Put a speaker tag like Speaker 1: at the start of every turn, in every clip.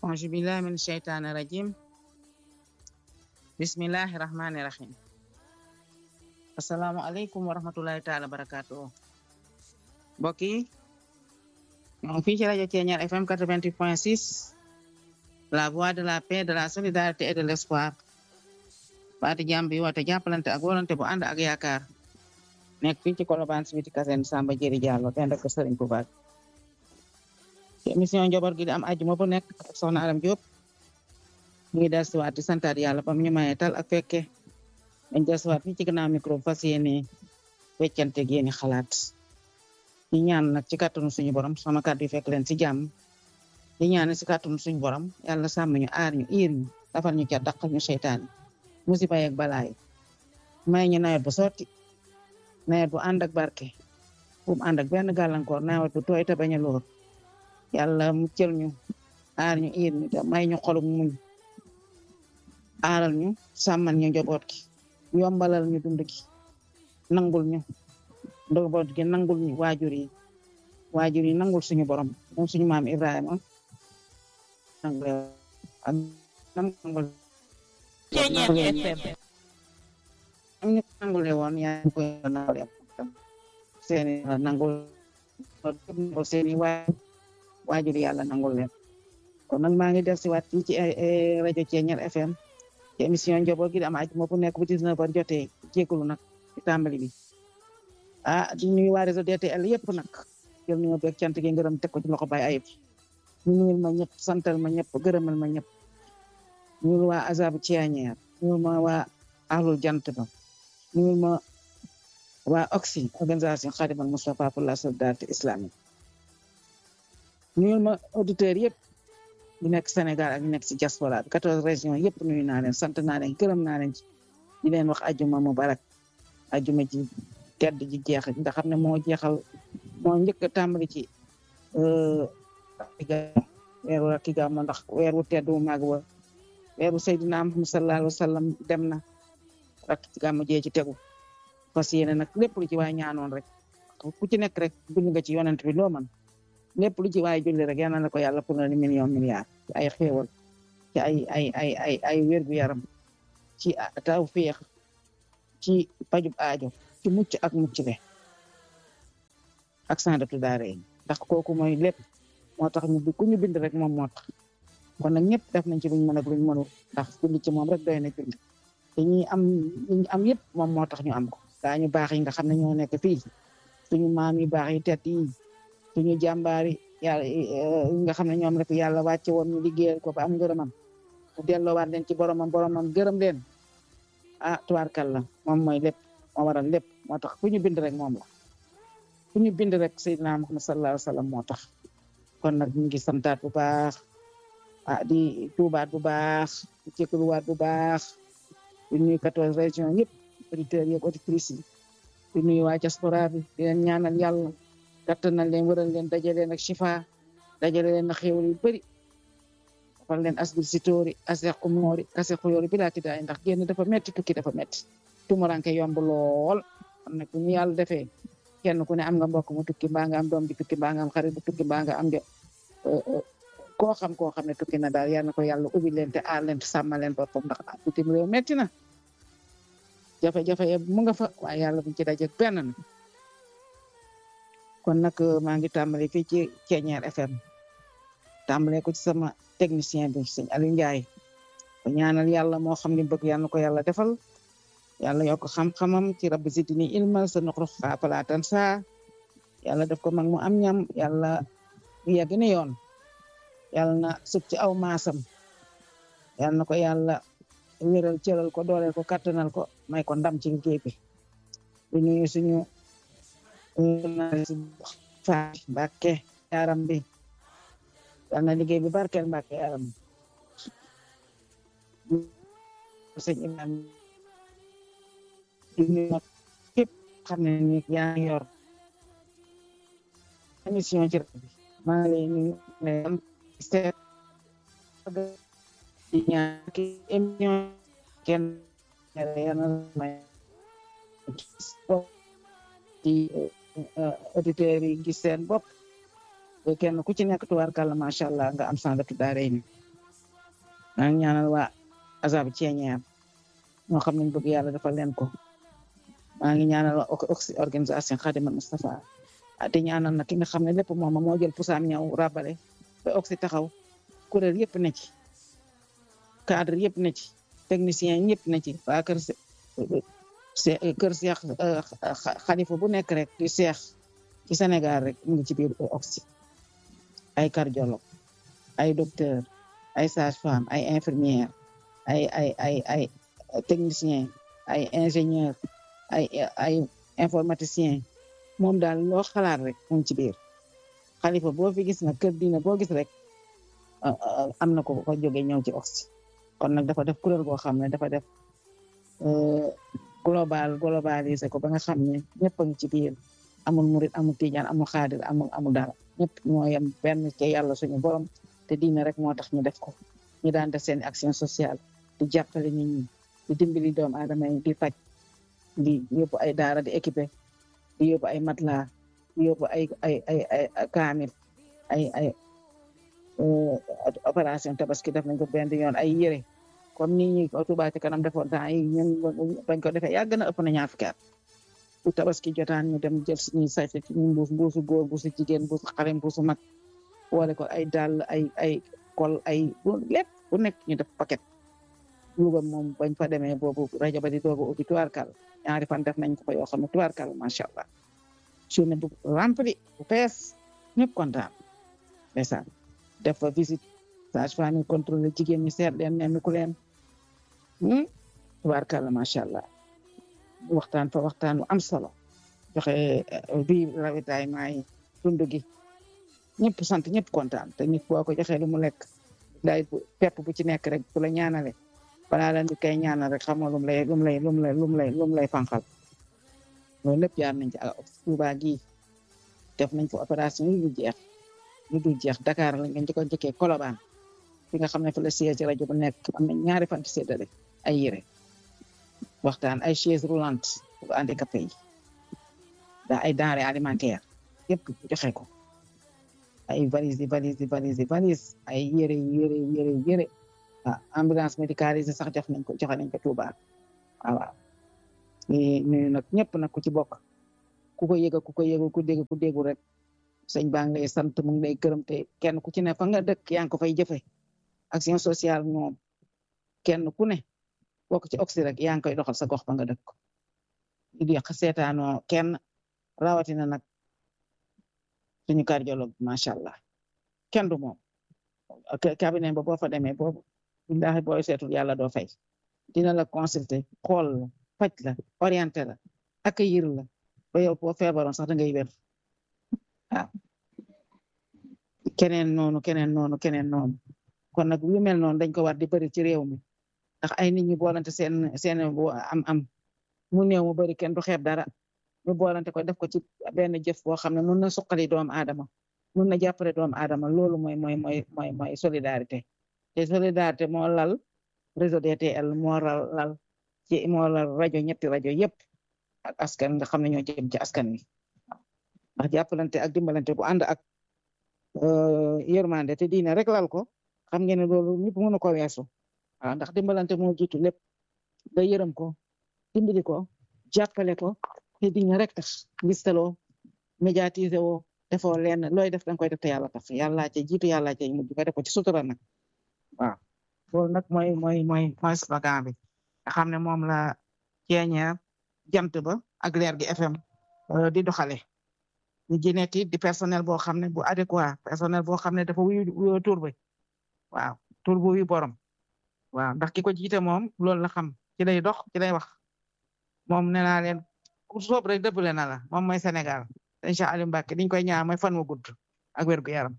Speaker 1: auzu billahi min sheytaani rajim bismillahi rahmani rahim asalaamu aleykum wa rahmatullahi taala barakatuhu mbokk yi ñoo ngi fii ci rajo Thiéniere FM 88 point 6 la voix de la paix de la solidarité et de l'espoir baati jàmm bi woote jàppalante ak wolante bu ànd ak yaakaar nekk fii ci Colobane si biti kaseen Samba Jëri Diallo den rek Sëriñ Tuubaa ci émission njaboot gi di am àjjuma bu nekk ak soxna Aram Diop mu ngi dellusiwaat di santaat yàlla ba mu ñu mayee tal ak fekke dañ dellusiwaat fii ci gannaaw micro fas yéene weccante ak yéeni xalaat di ñaan nag ci kàttanu suñu borom sama kàddu yi fekk leen si jàmm di ñaan ci kàttanu suñu borom yàlla sàmm ñu aar ñu iir ñu dafal ñu ca daqal ñu seytaane musiba yeeg balaay may ñu nawet bu sotti nawet bu ànd ak barke bu mu ànd ak benn gàllankoor nawet bu tooy te bañ a lóor yàlla mu cël ñu aar ñu iir ñu te may ñu xolum muñ aaral ñu sàmmal ñu njaboot gi yombalal ñu dund gi nangul ñu njaboot gi nangul ñu waajur yi waajur yi nangul suñu borom moom suñu maam Ibrahima nangul ak nangul am ñu nangule woon yaa ngi koy nangul seeni nangul seeni waajur yàlla nangul leen kon nag maa ngi def si waat fii ci rajo Thiéniere FM ci émission njaboot gi di am àjjuma bu nekk bu 19 heures jotee jégalu nag ci tàmbali bi ah di nuyu waa réseau DTL yëpp nag jël nuyoo beeg cant gi ngërëm teg ko ci loxo bay ayib ñu nuyul ma ñëpp santal ma ñëpp gërëmal ma ñëpp nuyul waa azabu Thiéniere nuyul ma waa ahlul jant ba nuyul ma waa OXI organisation Khadimal Moustapha pour la solidarité islamique nuyul ma auditeurs yëpp ñu nekk Sénégal ak ñu nekk ci diaspora bi quatorze régions yëpp nuyu naa leen sant naa leen gërëm naa leen ci di leen wax ajuma mubarak ajuma ji tedd ji jeex nga xam ne moo jeexal moo njëkk a tàmbali ci weeru rakki gàmmu ndax weer wu tedd wu mag wa weeru Seydina Muhammad sallallahu alayhi wa sallam dem na rakki gàmmu jee ci tegu fas yéene nag lépp lu ci waay ñaanoon rek ku ci nekk rek dund nga ci yonent bi loo man lépp lu ci waay julli rek yal na ko yàlla pour ni million milliard ci ay xéewal ci ay ay ay ay ay wér gu yaram ci taw féex ci pajub aajo ci mucc ak mucc le ak sandatu daare yi ndax kooku mooy lépp moo tax ñu ku ñu bind rek moom moo tax kon nag ñëpp def nañ ci luñ mën ak luñ mënul ndax bind ci moom rek doy na bind te ñi am ñu am yëpp moom moo tax ñu am ko daa ñu baax yi nga xam ne ñoo nekk fii suñu maam yi baax yi tet yi suñu jàmbaari yàlla yi nga xam ne ñoom rek yàlla wàcce woon ñu liggéeyal ko ba am ngërëmam mu delloowaat leen ci boromam boromam gërëm leen ah tubaarkàlla moom mooy lépp moo waral lépp moo tax fu ñu bind rek moom la fu ñu bind rek Seydina Muhammad sallallahu alayhi wa sallam moo tax kon nag ñu ngi santaat bu baax ah di tuubaat bu baax di jégaluwaat bu baax di nuyu quatorze régions yëpp auditeurs yëpp auditrices yi di nuyu waa diaspora bi di leen ñaanal yàlla kattanal leen wëral leen dajale leen ak shifa dajale leen ak xéewal yu bëri dafal leen asbil si tóori aseq umoori kase xuyoori bi laa tiddaay ndax génn dafa metti tukki dafa metti tumuranke yomb lool kon nag bu ñu yàlla defee kenn ku ne am nga mbokk mu tukki mbaa nga am doom bi tukki mbaa nga am xarit bu tukki mbaa nga am de koo xam koo xam ne tukki na daal yal na ko yàlla ubbi leen te aar leen te sàmmal leen boppam ndax bitim réew metti na jafe-jafe yëpp mu nga fa waaye yàlla buñ ci dajeek benn na kon nag maa ngi tàmbale fii ci Thiéniere FM tàmbale ko ci sama technicien bi sëñ Aliou Ndiaye ko ñaanal yàlla moo xam ni bëgg yàlla ko yàlla defal yàlla yokk xam-xamam ci rabbi zidni ilma sa noxru xaapalaatan saa yàlla def ko mag mu am ñam yàlla yegg ni yoon yàlla na sub ci aw maasam yàlla na ko yàlla wéral cëral ko dooleel ko kattanal ko may ko ndam ci liggéey bi di nuyu suñu faati Mbàkke yaram bi yal na liggéey bi barkeel Mbàkke yaram sëñ imam di nuyu képp xam ne ni yaa ngi yor émission ci rajo bi maa ngi lay nuyu ne am seet di ñaan ki émission kenn yana may ci auditeurs yi gis seen bopp kenn ku ci nekk tubaarkàlla macha allah nga am sandatu daare ni maa ngi ñaanal waa azab ceeñeer ñoo xam nañ bëgg yàlla defal leen ko maa ngi ñaanal waa oxy organisation Khadimal Moustapha di ñaanal nag ki nga xam ne lépp moom moo jël pusaam ñëw rabale ba oxy taxaw kuréel yëpp ne ci cadre yëpp ne ci technicien yëpp ne ci waa kër kër seex xalifa bu nekk rek di seex ci Sénégal rek mu ngi ci biir oxy ay cardiologue ay docteur ay sage-femme ay infirmière ay ay ay ay technicien ay ingénieur ay ay informaticien moom daal loo xalaat rek mu ngi ci biir xalifa boo fi gis nag kër diina boo gis rek am na ko ko jóge ñëw ci oxy kon nag dafa def kuréel goo xam ne dafa def global globalisé ko ba nga xam ne ñëpp a ngi ci biir amul murit amul tijaan amul xaadir amul amul dara ñëpp ñoo yem benn ci yàlla suñu borom te diina rek moo tax ñu def ko ñu daan def seen action sociale di jàppale nit ñi di dimbali doomu aadama yi di faj di yóbbu ay daara di équipé di yóbbu ay matelas di yóbbu ay ay ay ay kaamil ay ay opération tabaski def nañ ko benn yoon ay yére comme ni ñi Touba ci kanam defoon temps yi ñun bañ ko defee yàgg na ëpp na ñaar fukki at bu tabaski jotaan ñu dem jël suñuy sayte ci ñu mbuus mbuusu góor mbuusu jigéen mbuusu xale mbuusu mag boole ko ay dàll ay ay kol ay lépp bu nekk ñu def paquet Louga moom bañ fa demee boobu rajo ba di dooga ubbi tubaarkal ñaari fan def nañ ko fa yoo xam ne tubaarkal macha allah journée bu rempli bu fees ñëpp kontaan ndeysaan def fa visite sage-femme yi contrôlé jigéen ñi seet leen ne ku leen tubaarkal macha allah waxtaan fa waxtaan bu am solo joxe bi ravitaillement yi dund gi ñëpp sant ñëpp kontaan te nit boo ko joxee lu mu lekk day pepp bu ci nekk rek bu la ñaanale balaa la nit kay ñaanal rek xam nga lum lay lum lay lum lay lum lay lum lay fanqal loolu lépp jaar nañ ci ak Touba gii def nañ fa opération yu dul jeex yu dul jeex Dakar lañ ngeen ko njëkkee Colobane fi nga xam ne fa la siège rajo bu nekk am na ñaari fan ci séddale ay yére waxtaan ay chaise roulante pour handicapé yi da ay denrées alimentaires yëpp joxe ko ay valise yi valise yi valise yi valise ay yére yére yére yére ah ambulance médicalisée sax jox nañ ko joxe nañ ko Touba waaw waaw nuyu nag ñëpp nag ku ci bokk ku ko yëga ku ko yëga ku dégg ku déggu rek sëñ baa ngi lay sant mu ngi lay gërëm te kenn ku ci ne fa nga dëkk yaa ngi ko fay jëfe action sociale moom kenn ku ne bokk ci oxy rek yaa ngi koy doxal sa gox ba nga dëkk di di seetaanoo kenn rawatina nag suñu cardiologue macha allah kenn du moom cabinet ba boo fa demee boobu billahi booy seetul yàlla doo fay dina la consulter xool la faj la orienté la accueillir la ba yow boo feebaroon sax da ngay wér waaw keneen noonu keneen noonu keneen noonu kon nag lu mel noonu dañ ko war di bëri ci réew mi ndax ay nit ñi boolante seen seen am am mu néew mu bëri kenn du xeeb dara ñu boolante ko def ko ci benn jëf boo xam ne mun na suqali doomu aadama mun na jàppale doomu aadama loolu mooy mooy mooy mooy mooy solidarité te solidarité moo lal réseau DTL moo lal ci moo lal rajo ñetti rajo yëpp ak askan nga xam ne ñoo jëm ci askan wi ndax jàppalante ak dimbalante bu ànd ak yërmande te diine rek lal ko xam ngeen ne loolu ñëpp mënu ko weesu waaw ndax dimbalante moo jiitu lépp nga yërëm ko dimbali ko jàppale ko te diine rek tax ngistaloo médiatiser woo defoo lenn looy def danga koy def te yàlla tax yàlla ca jiitu yàlla ca mujj nga def ko ci sutura nag waaw loolu nag mooy mooy mooy mooy slogan bi nga xam ne moom la ceeñeer jant ba ak leer gi FM di doxale ñu ji nekk di personnel boo xam ne bu adéquat personnel boo xam ne dafa wuyu tur bi waaw tur bu wuyu borom waaw ndax ki ko jiite moom loolu la xam ci lay dox ci lay wax moom nee naa leen ku soob rek dëppale na la moom mooy Sénégal incha allah Mbacke diñ koy ñaan mooy fan wu gudd ak wér gu yaram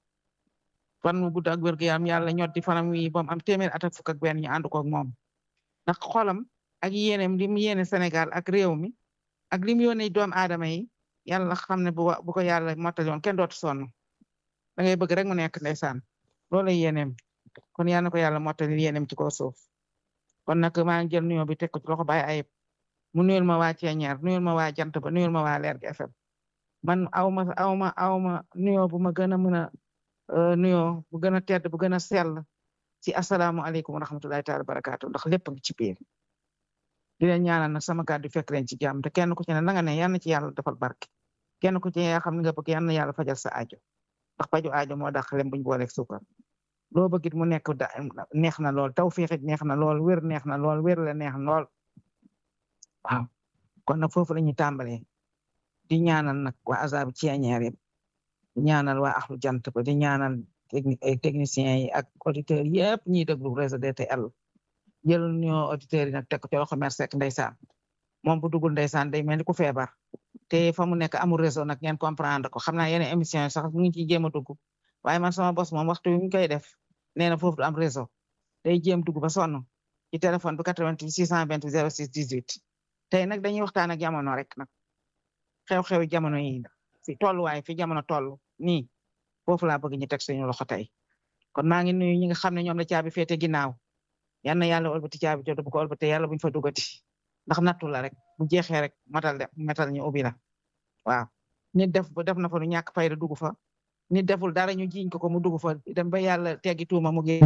Speaker 1: fan wu gudd ak wér gu yaram yàlla ñotti fanam wi bom am téeméer at ak fukk ak benn ñu ànd ko ak moom ndax xolam ak yéeneem li mu yéene Sénégal ak réew mi ak li mu yónnee doomu aadama yi yàlla xam ne bu bu ko yàlla mottali woon kenn dootu sonn da ngay bëgg rek mu nekk ndeysaan loolu lay yéeneem kon yàlla na ko yàlla mottali yéeneem ci kaw suuf kon nag maa ngi jël nuyoo bi teg ko ci loxo Baye Ayib mu nuyul ma waa Ceeñaar nuyul ma waa Jant ba nuyul ma waa Leer gi FM man aw ma aw ma aw ma nuyoo bu ma gën a mën a nuyoo bu gën a tedd bu gën a sell si asalaamualeykum wa rahmatullahi taala barakaatu ndax lépp ngi ci biir di leen ñaanal nag sama kàddu fekk leen ci jàmm te kenn ku ci ne la nga ne yal na ci yàlla defal barke kenn ku ci ne yaa xam ne nga bëgg yal na yàlla fajal sa aajo ndax faju aajo moo dàq lem buñ booleeg suukar loo bëggit mu nekk da neex na lool tawfiixit neex na lool wér neex na lool wér la neex na lool waaw kon nag foofu la ñuy tàmbalee di ñaanal nag waa azab ceeñeer yëpp di ñaanal waa axlu jant ba di ñaanal techniciens yi ak auditeurs yëpp ñiy déglu réseau DTL jël ñoo auditeurs yi nag teg ko ci loxo Mère Seck ndeysaan moom bu dugul ndeysaan day mel ni ku feebar te fa mu nekk amul réseau nag ngeen comprendre ko xam naa yeneen émission yi sax mu ngi ciy jéem a dugg waaye man sama bos moom waxtu wi ñu koy def nee na foofu du am réseau day jéem dugg ba sonn ci téléphone bi 88 628 06 18 tey nag dañuy waxtaan ak jamono rek nag xew-xewi jamono yi fi tolluwaay fi jamono toll nii foofu laa bëgg ñu teg suñu loxo tey kon maa ngi nuyu ñi nga xam ne ñoom la caabi féete ginnaaw yal na yàlla olbati caabi jot bu ko olbate yàlla buñ fa dugati ndax nattu la rek bu jeexee rek matal de matal ñu ubbi la waaw nit def def na fa lu ñàkk fayda dugg fa nit deful dara ñu jiiñ ko ko mu dugg fa dem ba yàlla teggi tuuma mu génn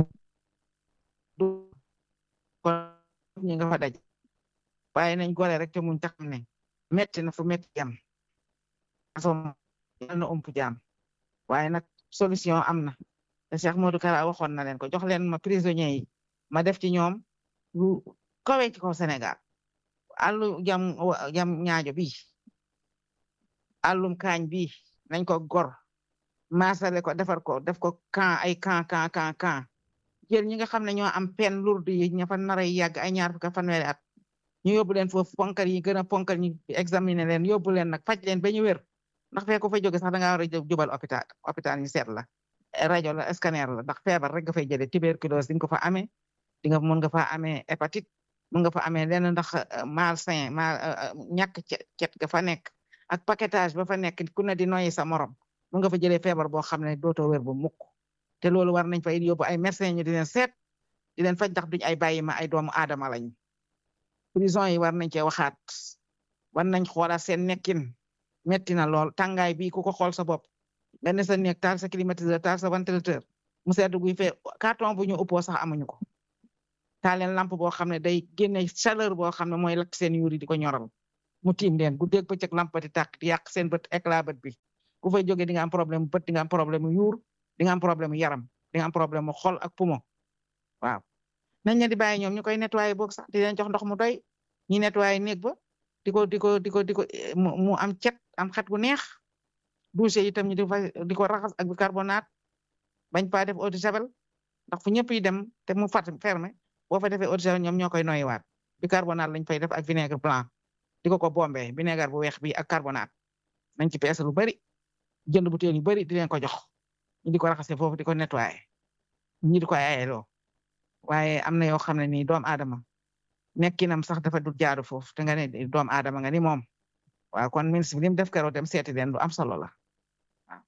Speaker 1: du kon ñi nga fa daj waaye nañ gore rek te muñ tax ne metti na fu metti yam asom yàlla na ump jaam waaye nag solution am na te Cheikh Modou Kara waxoon na leen ko jox leen ma prisonniers yi ma def ci ñoom lu kawe ci ko Sénégal àllu jam jam ñaajo bi àllum kaañ bi nañ ko gor maasale ko defar ko def ko camp ay camp camp camp camp jël ñi nga xam ne ñoo am peine lourde yi ña fa nar a yàgg ay ñaar fukki fanweeri at ñu yóbbu leen foofu ponkal yi gën a ponkal ñu examiner leen yóbbu leen nag faj leen ba ñu wér ndax fee ko fa jóge sax da ngaa war a jubal hôpital hôpital ñu seet la rajo la scanner la ndax feebar rek nga fay jëlee tuberculose di nga ko fa amee di nga mën nga fa amee hépatite mën nga fa amee lenn ndax malsain mal ñàkk cet ga fa nekk ak paquetage ba fa nekk ku ne di noyyi sa morom mën nga fa jëlee feebar boo xam ne dootoo wér bu mukk te loolu war nañ fay yóbbu ay médecin ñu di leen seet di leen faj ndax duñ ay bàyyi ma ay doomu aadama lañ prison yi war nañ cee waxaat war nañ xoolaat seen nekkin metti na lool tàngaay bi ku ko xool sa bopp nga ne sa nekk taal sa climatiseur taal sa ventilateur mu sedd guy fee carton bu ñu uppoo sax amuñu ko taal leen lampe boo xam ne day génne chaleur boo xam ne mooy lakk seen yuuri di ko ñoral mu tiim leen guddeeg bëccëg lampe di tàkk di yàq seen bët éclat bët bi ku fay jógee di nga am problème mu bët di nga am problème mu yuur di nga am problème mu yaram di nga am problème mu xol ak poumon waaw nañ leen di bàyyi ñoom ñu koy nettoyé boog sax di leen jox ndox mu doy ñi nettoyé néeg ba di ko di ko di ko di ko mu am cet am xet gu neex douche yi itam ñu di fa di ko raxas ak bicarbonate bañ pa def eau de javel ndax fu ñëpp yi dem te mu fat fermé boo fa defee eau de javel ñoom ñoo koy noyyiwaat bicarbonate lañ fay def ak vinaigre blanc di ko ko bombé vinaigre bu weex bi ak carbonate nañ ci peese lu bari jënd butéel yu bari di leen ko jox ñu di ko raxase foofu di ko nettoyé ñi di ko ayeloo waaye am na yoo xam ne nii doom aadama nekkinam sax dafa du jaadu foofu te nga ne doom aadama nga ni moom waaw kon ministre bi li mu def keroog dem seeti leen lu am solo la waaw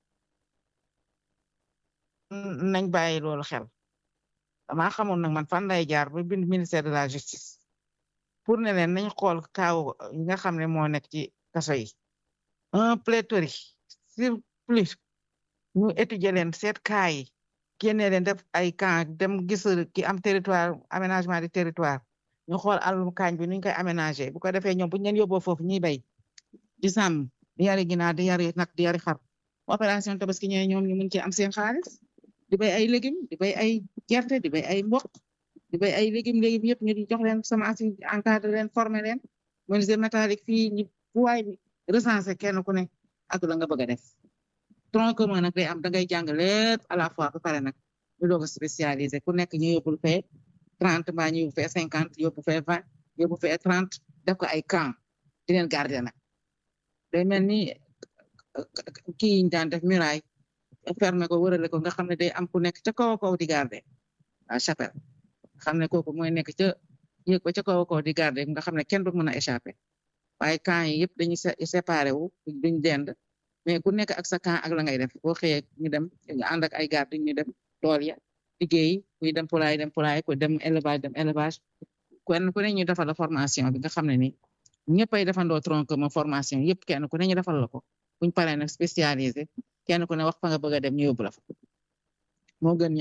Speaker 1: nañ bàyyi loolu xel dama xamul nag man fan lay jaar ba bind ministère de la justice pour ne leen nañ xool kaaw yi nga xam ne moo nekk ci kaso yi un pléthorique surplus ñu étudier leen seet kaa yi génne leen def ay camp dem gis ki am territoire aménagement du territoire ñu xool àllum kaañ bi nuñ koy aménager bu ko defee ñoom buñ leen yóbboo foofu ñuy bay di sàmm di yari ginaar di yari nag di yari xar opération tabaski ñëwee ñoom ñu mun ci am seen xaalis di bay ay légumes di bay ay gerte di bay ay mboq di bay ay légumes légumes yëpp ñu di jox leen semence yi encadré leen former leen menuisier métallique fii ñu fu waay bi recensé kenn ku ne ak la nga bëgg a def tronc commun nag day am da ngay jàng lépp à la fois ba pare nag ñu doog a spécialisé ku nekk ñu yóbbul fee trente mbaa ñu yóbbu fee cinquante yóbbu fee vingt yóbbu fee trente def ko ay camp di leen garder nag day mel ni kii yi ñu daan def muraille fermé ko wërale ko nga xam ne day am ku nekk ca kaw a kaw di garder à chapelle xam ne kooku mooy nekk ca yëg ba ca kaw a kaw di garder nga xam ne kenn du mën a échappé waaye camp yi yëpp dañuy séparé wu duñ dend mais ku nekk ak sa camp ak la ngay def boo xëyee ñu dem ñu ànd ak ay garde ñu dem tool ya liggéey kuy dem poulailler dem poulailler ku dem élevage dem élevage kenn ku ne ñu defal la formation bi nga xam ne ni ñëpp ay defandoo tronc ma formation yëpp kenn ku ne ñu defal la ko buñ paree nag spécialisé kenn ku ne wax fa nga bëgg a dem ñu yóbbu la fa moo gën ñu ant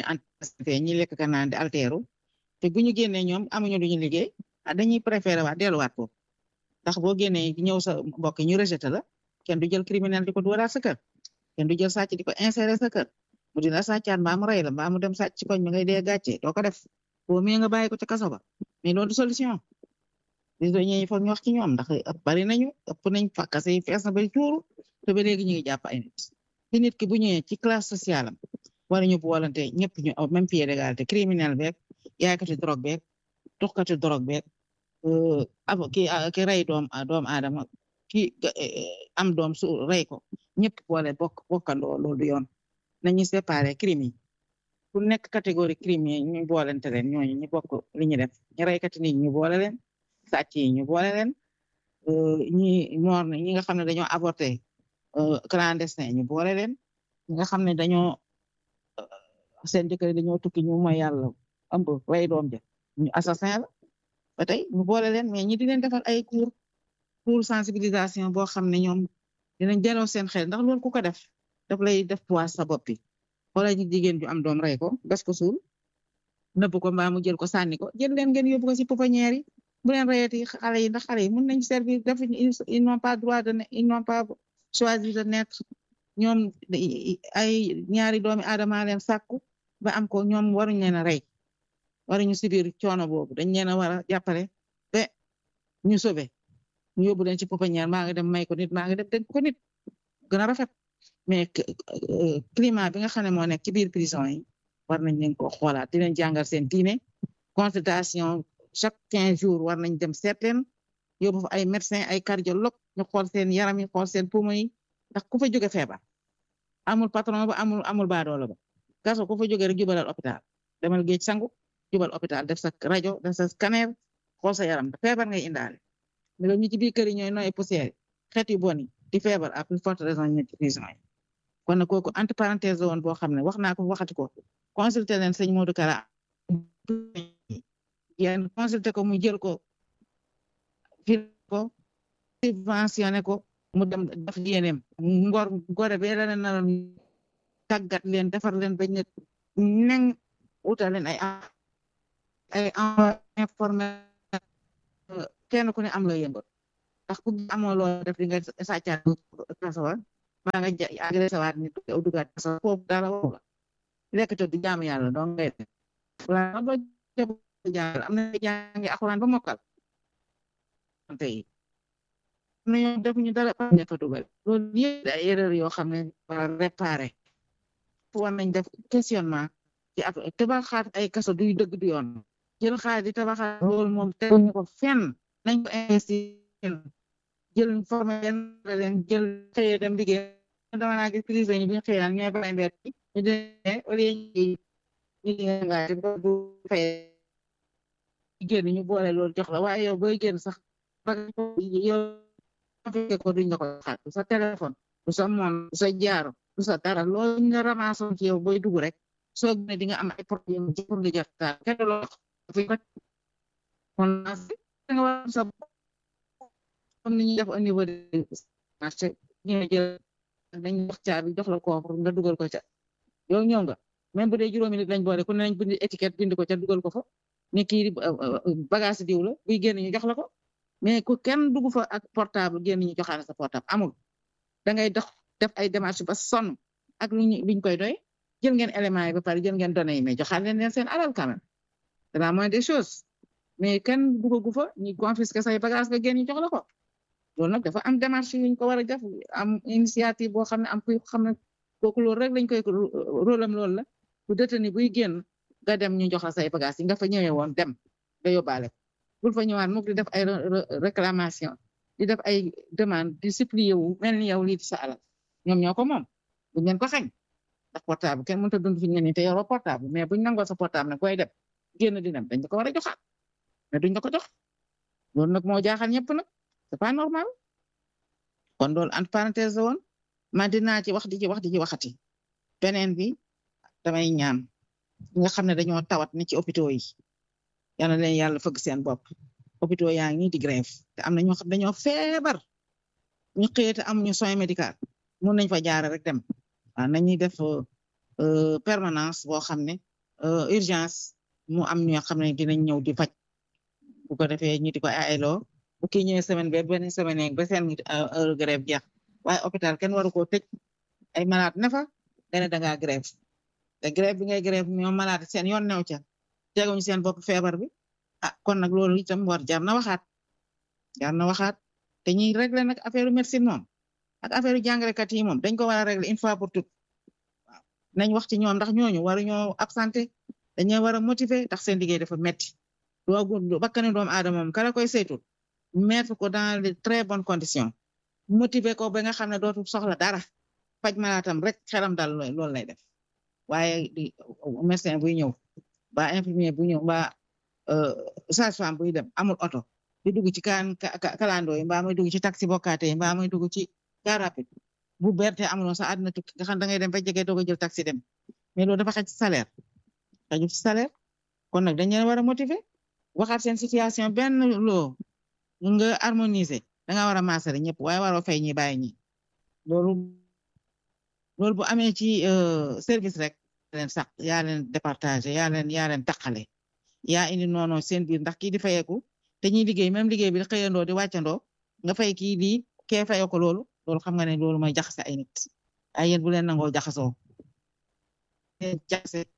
Speaker 1: fee ñi lekk ka naan di alteeru te bu ñu génnee ñoom amuñu lu ñu liggéey ah dañuy préféré waat delluwaat ko ndax boo génnee ñëw sa mbokk ñu rejeté la kenn du jël criminel di ko dooraat sa kër kenn du jël sàcc di ko insérer sa kër mu dina sàccaat mbaa mu rey la mbaa mu dem sàcc ci koñ mi ngay dee gàcce doo ko def boo mee nga bàyyi ko ca kaso ba mais loolu du solution prisonniers yi foog ñu wax ci ñoom ndax bari nañu ëpp nañ fa kase yi fees na bari tuuru te ba léegi ñu ngi jàpp ay nit te nit ki bu ñëwee ci classe sociale am war ñu boolante ñëpp ñu au même pied d'égalité criminel beeg yaaykati drogue beeg tuxkati drogue beeg abo ki ki rey doom doomu aadama ki am doom su rey ko ñëpp boole bokk bokkandoo loolu du yoon nañu séparé crime yi ku nekk catégorie crime yi ñu boolente leen ñooñu ñu bokk li ñu def ñu reykati nit ñu boole leen sàcc yi ñu boole leen ñi moor na ñi nga xam ne dañoo avorté clandestin ñu boole leen ñi nga xam ne dañoo seen jëkkër dañoo tukki ñu mooy yàlla ëmb rey doom ja ñu assassin la ba tey ñu boole leen mais ñi di leen defal ay cours cours sensibilisation boo xam ne ñoom dinañ jaloo seen xel ndax loolu ku ko def daf lay def poids sa bopp bi xoolal ñu jigéen ju am doom rey ko gas ko suul nëbb ko mbaa mu jël ko sànni ko jël leen ngeen yóbbu ko ci pouponnière yi bu leen reyati xale yi ndax xale yi mën nañ servir def ils n'ont pas droit de ils n'ont pas choisi de naître ñoom ay ñaari doomi aadama leen sàkku ba am ko ñoom waruñ leen a rey waruñu subir coono boobu dañ leen a war a jàppale ba ñu sobe ñu yóbbu leen ci pouponnière maa ngi dem may ko nit maa ngi dem dénk ko nit gën a rafet mais climat bi nga xam ne moo nekk ci biir prison yi war nañ leen ko xoolaat di leen jàngal seen diine consultation chaque quinze jours war nañ dem seet leen yóbbu fa ay médecin ay cardiologue ñu xool seen yaram yi xool seen poumon yi ndax ku fa jóge feebar amul patron ba amul amul baadoola ba gaso ku fa jóge rek jubalal hôpital demal géej sangu jubal hôpital def sa rajo def sa scanner xool sa yaram feebar ngay indaale mais loolu ñu ci biir kër yi ñooy nooy poussière xeet yu bon yi di feebar à plus forte raison ñu ci prison yi kon nag kooku entre parenthèse la woon boo xam ne wax naa ko waxati ko consulté leen sëñ Modou Kara yéen consulté ko mu jël ko fil ko subventionné ko mu dem def yéeneem ngor gore be la leen naroon tàggat leen defar leen bañ ne neng utal leen ay ay informé kenn ku ne am loo yëngal ndax ku amoo loo def di nga sàccaat kasawa maa nga agressé waat nit yow dugaat kasawa foofu dara woo la lekk te du jaamu yàlla doo ngay def wala ba jàngal am na jàngi alxuraan ba mokkal tey na ñoom defuñu dara pa ña fa dugal loolu yëpp ay erreur yoo xam ne war réparé war nañ def questionnement ci ak tabaxaat ay kaso duy dëgg du yoon jël xaalis di tabaxaat loolu moom teguñu ko fenn nañ ko investir jël formé leen leen jël xëyee dem liggéey dama naa gis prison yi bi ñu xëy naan ñooy bàyyi mbir ñu demee au lieu ñu liggéey nga bu fay génn ñu boole loolu jox la waaye yow booy génn sax yow fekke ko duñ la ko xaat du sa téléphone du sa moom du sa jaaro du sa dara loolu nga ramassé ci yow booy dugg rek soo génne di nga am ay problème pour nga jot taal kenn loo kon nga war sa comme ni ñuy def au niveau de marché ñu jël dañ wax caabi jox la koofur nga dugal ko ca yow ñëw nga même bu dee juróomi nit lañ boole ku ne nañ bind étiquette bind ko ca dugal ko fa ne kii bagage diw la buy génn ñu jox la ko mais ku kenn dugg fa ak portable génn ñu joxaale sa portable amul da ngay dox def ay démarches ba sonn ak luñ luñ koy doy jël ngeen éléments yi ba pare jël ngeen données yi mais joxaale leen leen seen alal quand même c'est la moindre des choses mais kenn duggagu fa ñu confisquer say bagage nga génn ñu jox la ko loolu nag dafa am démarche yuñ ko war a def am initiative boo xam ne am kuy xam ne kooku loolu rek lañ koy rôle am loolu la bu détenu buy génn nga dem ñu jox la say bagage yi nga fa ñëwee woon dem nga yóbbaale ko bul fa ñëwaat mukk di def ay réclamation di def ay demande di supplier wu mel ni yow lii di sa alal ñoom ñoo ko moom buñ leen ko xañ ndax portable kenn mënut a dund fi ñu ne te yoroo portable mais buñ nangoo sa portable nag koy dem génn di dem dañ ko war a joxaat mais duñ la ko jox loolu nag moo jaaxal ñëpp nag c'est pas normal kon loolu entre parenthèse la woon man dinaa ci wax di ci wax di ci waxati beneen bi damay ñaan ñi nga xam ne dañoo tawat ne ci hôpitaux yi yal na leen yàlla fëgg seen bopp hôpitaux yaa ngi di grève te am na ñoo xam dañoo feebar ñu xëyee te amuñu soin médical mun nañ fa jaare rek dem waaw nañuy def permanence boo xam ne urgence mu am ñoo xam ne dinañ ñëw di faj bu ko defee ñu di ko aayaloo bu kii ñëwee semaine ba benn semaine ba seen heure grève jeex waaye hôpital kenn waru koo tëj ay malade ne fa nga ne da ngaa grève te grève bi ngay grève ñoom malade seen yoon new ca teguñu seen bopp feebar bi ah kon nag loolu itam war jar na waxaat jar na waxaat te ñuy régler nag affaire médecine moom ak affaire jàngalekat yi moom dañ ko war a régler une fois pour toutes waaw nañ wax ci ñoom ndax ñooñu waruñoo absenté dañoo war a motiver ndax seen liggéey dafa metti doogu bakkani doomu aadama moom kala koy saytul mettre ko dans de très bonnes conditions motiver ko ba nga xam ne dootul soxla dara faj malaatam rek xelam dal loolu lay def waaye di médecin buy ñëw ba infirmier bu ñëw ba sage-femme buy dem amul oto di dugg ci kaan kalandoo yi mbaa muy dugg ci taxi bokkaate yi mbaa muy dugg ci car rapide bu berte amuloo sa àdduna tukki nga xam da ngay dem ba jege doog a jël taxi dem mais loolu dafa xaj ci salaire xaju ci salaire kon nag dañ leen war a motiver waxaat seen situation benn loo nga harmoniser da nga war a maasale ñëpp waaye waroo fay ñi bàyyi ñi loolu loolu bu amee ci service rek leen sax yaa leen départager yaa leen yaa leen taqale yaa indi noonu seen biir ndax kii di fayeeku te ñuy liggéey même liggéey bi xëyandoo di wàccandoo nga fay kii di kee fayoo ko loolu loolu xam nga ne loolu mooy jaxase ay nit ay yéen bu leen nangoo jaxasoo jaxase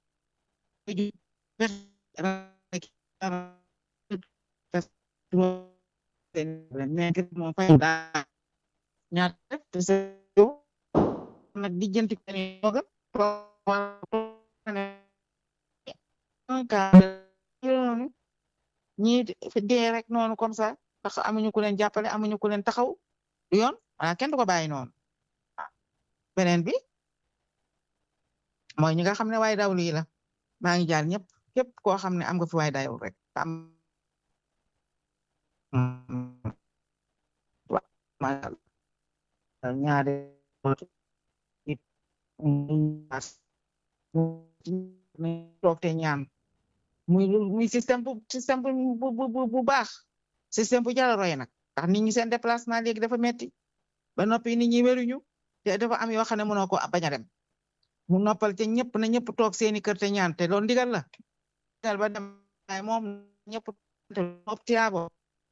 Speaker 1: moom fay daa ñaar te sa nag di jënti yoga ñii dee rek noonu comme ça ndax amuñu ku leen jàppale amuñu ku leen taxaw du yoon wala kenn du ko bàyyi noonu beneen bi mooy ñi nga xam ne waaye dawlu yi la maa ngi jaar ñëpp képp koo xam ne am nga fi waaye dawul rek am ñaari toog te ñaan muy muy système bu système bu bu bu baax système bu jar a roy nag ndax nit ñi seen déplacement léegi dafa metti ba noppi nit ñi wéruñu te dafa am yoo xam ne mënoo ko bañ a dem mu noppal te ñëpp na ñëpp toog seeni kër te ñaan te loolu ndigal la ndigal ba dem waaye moom ñëpp te moom tiyaabo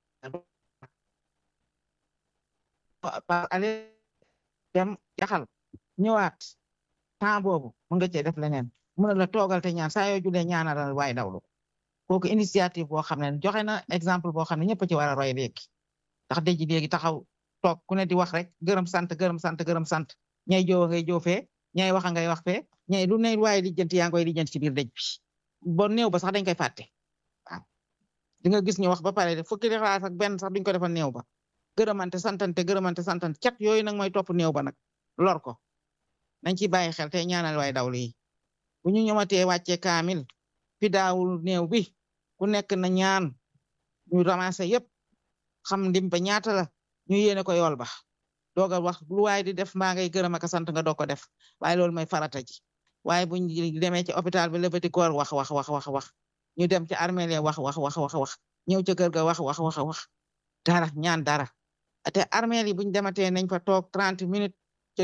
Speaker 1: ale dem jaxal ñëwaat temps boobu mun nga cee def leneen mun na la toogal te ñaan saa yoo julee ñaanal waaye dawlu kooku initiative boo xam ne joxe na exemple boo xam ne ñëpp ci war a roy léegi ndax dëj léegi taxaw toog ku ne di wax rek gërëm sant gërëm sant gërëm sant ñay joowa ngay joo fee ñay waxa ngay wax fee ñay lu ne waaye lijjanti yaa ngoy lijjanti ci biir dëj bi bon néew ba sax dañ koy fàtte waaw di nga gis ñu wax ba pare fukki xalaat ak benn sax duñ ko defal néew ba gërëmante santante gërëmante santante cat yooyu nag mooy topp néew ba nag lor ko nañ ci bàyyi xel te ñaanal waay dawlu yi bu ñu ñëwatee wàccee kaamil fi daawul néew bi ku nekk na ñaan ñu ramassé yëpp xam ndim ba ñaata la ñu yéene ko yool ba doog a wax lu waay di def mbaa ngay gërëm ak sant nga doog ko def waaye loolu mooy farata ji waaye buñ demee ci hôpital bi levati koor wax wax wax wax wax ñu dem ci armeel ya wax wax wax wax wax ñëw ca kër ga wax wax wax wax dara ñaan dara te armeel yi buñ dematee nañ fa toog trente minutes ca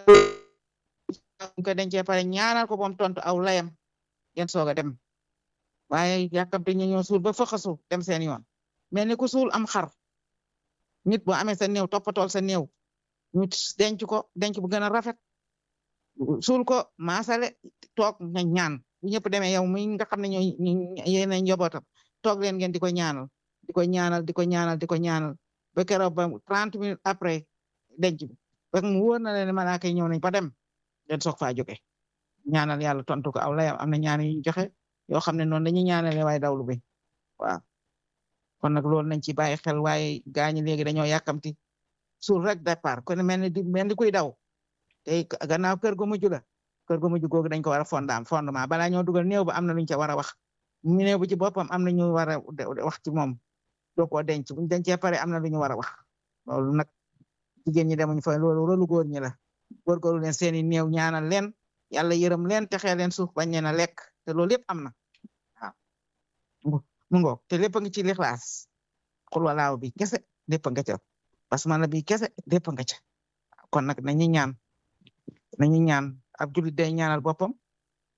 Speaker 1: ko dencee pare ñaanal ko boom tontu aw layam ngeen soog a dem waaye yàkkamte ñu ñëw suul ba fëxasu dem seen yoon mel ni ku suul am xar nit boo amee sa néew toppatool sa néew ñu denc ko denc bu gën a rafet suul ko maasale toog nga ñaan bu ñëpp demee yow mi nga xam ne ñooy yéen a njabootam toog leen ngeen di ko ñaanal di ko ñaanal di ko ñaanal di ko ñaanal ba keroog ba trente minutes après denc bi ba mu wóor na leen malaaka yi ñëw nañ ba dem den soog faa jóge ñaanal yàlla tontu ko aw layam am na ñaan yu ñu joxe yoo xam ne noonu dañuy ñaanale waaye dawlu bi waaw kon nag loolu nañ ci bàyyi xel waaye gaañi léegi dañoo yàkkamti suul rek départ kon mel ni di mel ni kuy daw te gannaaw kër gu mujj la kër gu mujj googu dañ ko war a fondaam fondement balaa ñoo dugal néew ba am na luñ ca war a wax mu néew bu ci boppam am na ñu war a wax ci moom doo koo denc buñ dencee pare am na lu ñu war a wax loolu nag jigéen ñi demuñ fa loolu rolu góor ñi la góorgóorlu leen seeni néew ñaanal leen yàlla yërëm leen texee leen suuf bañ leen a lekk te loolu yëpp am na waaw mu ngoog te lépp a ngi ci lixlaas xul walaaw bi kese lépp a nga ca basmala bi kese lépp a nga ca kon nag nañu ñaan nañu ñaan ab jullit day ñaanal boppam